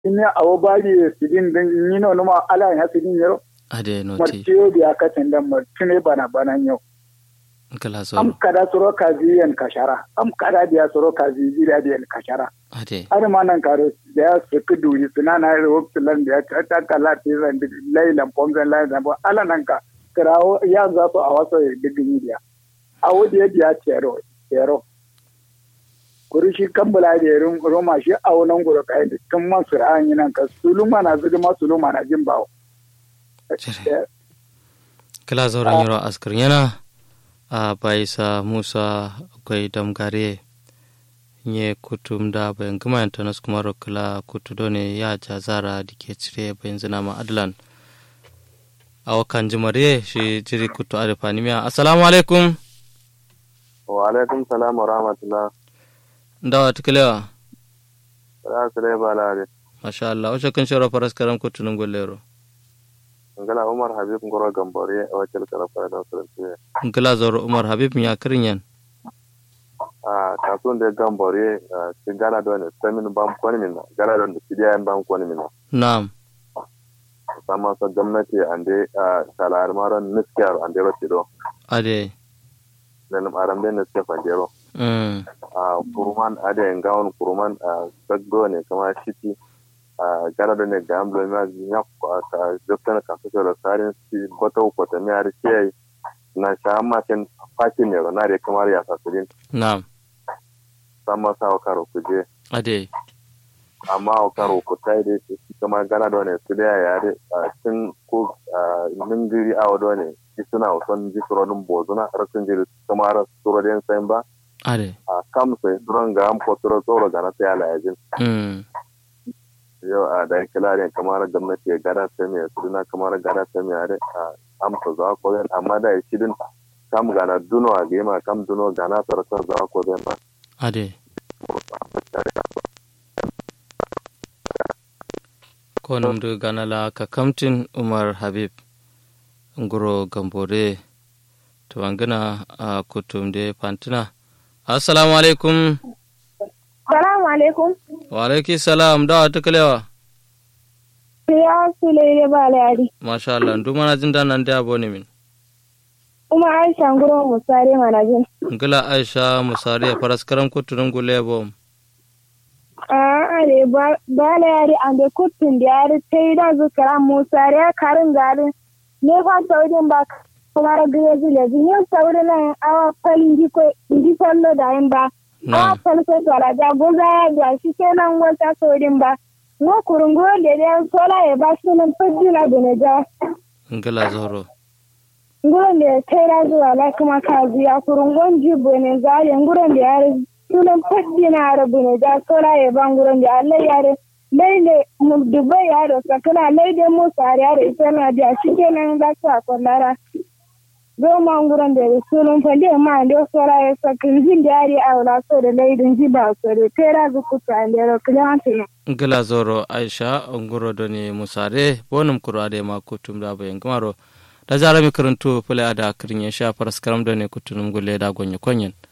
ine awo bari sidin din nino numa ala ya sidin yero ade noti martiyo biya katin da martune bana bana yau kala am zoro kada soro kazi yan kashara am kada biya soro kazi jira yan kashara ade har ma nan karo da ya suka duri suna na da waktilan da ya ta ta kala ti zan di lailan pomzan lailan bo ala nan ka kirawo ya za su a wasu digin biya a wadi ya biya tero tero kuri shi kambula da yarin roma shi a wannan gura kai da tun man su ra'an yi nan ka suluma na zuga ma suluma na jin bawo Jere. kala zoro nyiro askar yana a baisa musa akwai damgare nye kutum da bayan gama yantanas kuma kala kutu done ya jazara da ke cire bayan zina ma adlan a wakan jimare shi jiri kutu arifani miya assalamu alaikum wa alaikum salam wa rahmatullah dawa tukulewa za su dai ba lare masha Allah wace kun shiro faras karam kutu nun gollero ngala umar habib ngoro gambore a wakil karafa da sarki ngila zoro umar habib ya kirin yan a kasuwan da gambore ci gana da wani samin bam kwani min gana da wani cidiya bam kwani min na'am sama sa gwamnati ande a salar maran niskiyar ande ro tido ade nan aram den niskiyar fandero mm a kuruman ade ngawon kuruman a saggo ne kama shiti a gana da ne ga amlo ma nya ka dokta ka so da sarin si boto ko ta mi ar kiyai na sha ma ken fakin ne na re kamar ya sasurin na'am sama sa karo kuje ade amma a karo ku ta yi su kama gana da wani su da yare a cikin ko ningiri a wadda ne ki suna wasan ji surorin bozuna rasin jiri kama ra surorin sayin ba ade a kam sai suron ga am ko suro tsoro ga na sai ala yajin mm yau a da kilarin kamar gwamnati ya gada ta mai su duna kamar gada ta mai yare a amsa za ko zan amma da ya shidin kam gana duno a gema kam duno gana sarasar za ko zan ba ade konum du ganala ka kamtin umar habib nguro gambore to angana a kutum de pantina assalamu alaikum Salamu alaikum. wa alaiki salam dawa tukalewa Ya Sulaire Balari. masha Allah ndu mana jin da nan da abone min Kuma Aisha Nguro Musare Manajin. ngila aisha musari faras karam kutunun gulebo A are Balari an da kutun da yari ta yi da zukara Musare karin garin. Ne fa saurin ba kuma da gaya zile yin saurin nan awa falin ji fallo da yin ba. Awa na falso tsara da goza ya ga shi kenan wata saurin ba. Ngo kurungo da da sola ya ba sunan fajina da na ja. ngila zoro nguron da ya kai da zuwa la kuma ka biya kurungon jibo ne zare nguron da ya sunan faddi na rabu ne da sola ya ban nguron da Allah ya re laile mu dubai ya da sakana laide mu sare ya da ita na da shi kenan da ta kollara goma nguron da sunan faddi ma da sola ya sakin jin da ya a wala so da laidin jiba so da kai da zuku ta da ro kliyantin ngila zoro aisha nguro doni musare bonum kurade ma kutum da bayan gamaro da zara mi karantu fule ada kirin ya sha faras karam doni kutunum gulle da gonye konyen